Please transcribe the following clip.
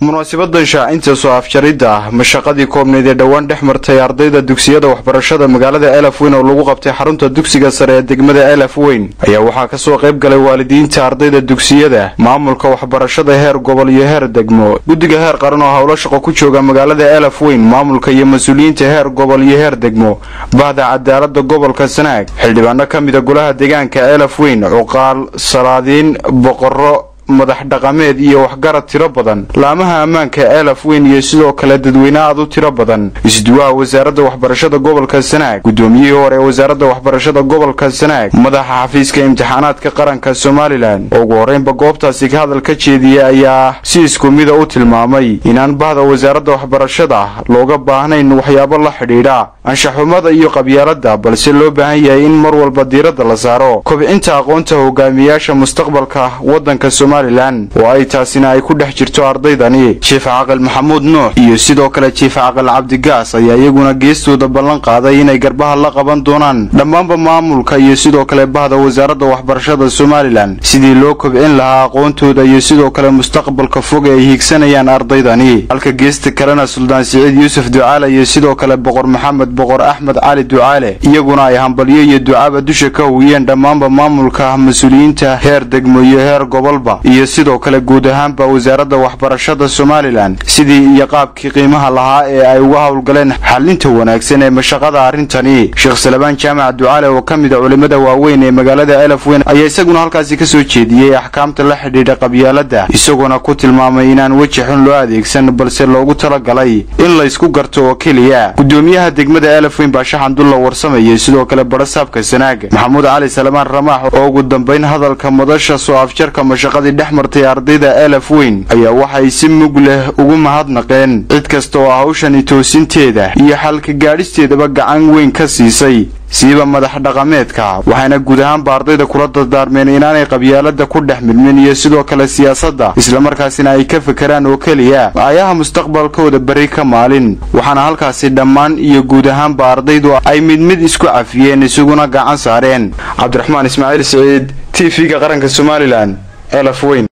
munaasibadan shaacinta soo afjaridda mashaqadii koobneyd ee dhowaan dhex martay ardayda dugsiyada waxbarashada magaalada elaf weyn oo lagu qabtay xarunta dugsiga sare ee degmada elaf weyn ayaa waxaa kasoo qayb galay waalidiinta ardayda dugsiyada maamulka waxbarashada heer gobol iyo heer degmo guddiga heer qaran oo howlo shaqo ku jooga magaalada elaf weyn maamulka iyo mas-uuliyiinta heer gobol iyo heer degmo bahda cadaalada gobolka sanaag xildhibaano ka mida golaha deegaanka elaf weyn cuqaal salaadiin boqoro madax dhaqameed iyo waxgarad tiro badan laamaha ammaanka elaf weyn iyo sidoo kale dadweyne aad u tiro badan isduwaha wasaaradda waxbarashada gobolka sanaag guddoomiyihii hore ee wasaaradda waxbarashada gobolka sanaag madaxa xafiiska imtixaanaadka qaranka somalilan oo ugu horreynba goobtaasi ka hadal ka jeediyey ayaa si isku mida u tilmaamay inaan bahda wasaaradda waxbarashada looga baahnayn waxyaabo la xidhiidha anshaxumada iyo qabyaaladda balse loo baahan yahay in mar walba diiradda la saaro kobcinta aqoonta hogaamiyaasha mustaqbalka waddanka oo ay taasina ay ku dhex jirto ardaydani jiif caqal maxamuud nuux iyo sidoo kale jiif caqal cabdigaas ayaa iyaguna geestooda ballan qaaday inay garbaha la qaban doonaan dhammaanba maamulka iyo sidoo kale bahda wasaaradda waxbarashada somalilan sidii loo kobcin lahaa aqoontooda iyo sidoo kale mustaqbalka fog ee ay hiigsanayaan ardaydani halka geesta kalena suldaan siciid yuusuf ducaale iyo sidoo kale boqor maxamed boqor axmed cali ducaale iyaguna ay hambalyo iyo ducaaba dusha ka howiyeen dhammaanba maamulka mas-uuliyiinta heer degmo iyo heer gobolba iyo sidoo kale guud ahaanba wasaaradda waxbarashada somalilan sidii iyo qaabkii qiimaha lahaa ee ay uga howlgaleen xalinta wanaagsan ee mashaqada arrintani sheekh salabaan jaamac ducaale oo ka mid a culimmada waaweyn ee magaalada elaf weyn ayaa isaguna halkaasi ka soo jeediyey axkaamta la xidhiidha qabyaaladda isagoona ku tilmaamay inaan weji xun loo adeegsan balse loogu talagalay in laysku garto oo keliya guddoomiyaha degmada elaf weyn baa shaxandulla warsamayay sidoo kale badhasaabka sanaag maxamuud cali salamaan ramaax oo ugu dambayn hadalka madasha soo afjarka mashaqadii dhex martay ardayda elaf weyn ayaa waxay si mug leh ugu mahadnaqeen cid kasta oo hawshani toosinteeda iyo xalka gaadhisteedaba gacan weyn ka siisay siiba madax dhaqameedka waxayna guud ahaanba ardayda kula dardaarmeen inaanay qabyaalada ku dhex milmin iyo sidoo kale siyaasadda islamarkaasina ay ka fekeraan oo keliya ayaha mustaqbalkooda beri ka maalin waxaana halkaasi dhammaan iyo guud ahaanba ardaydu ay mid mid isku cafiyeen isaguna gacan saareen cabdiraxmaan ismaaciil siciid t v-ga qaranka somalilan elaf weyn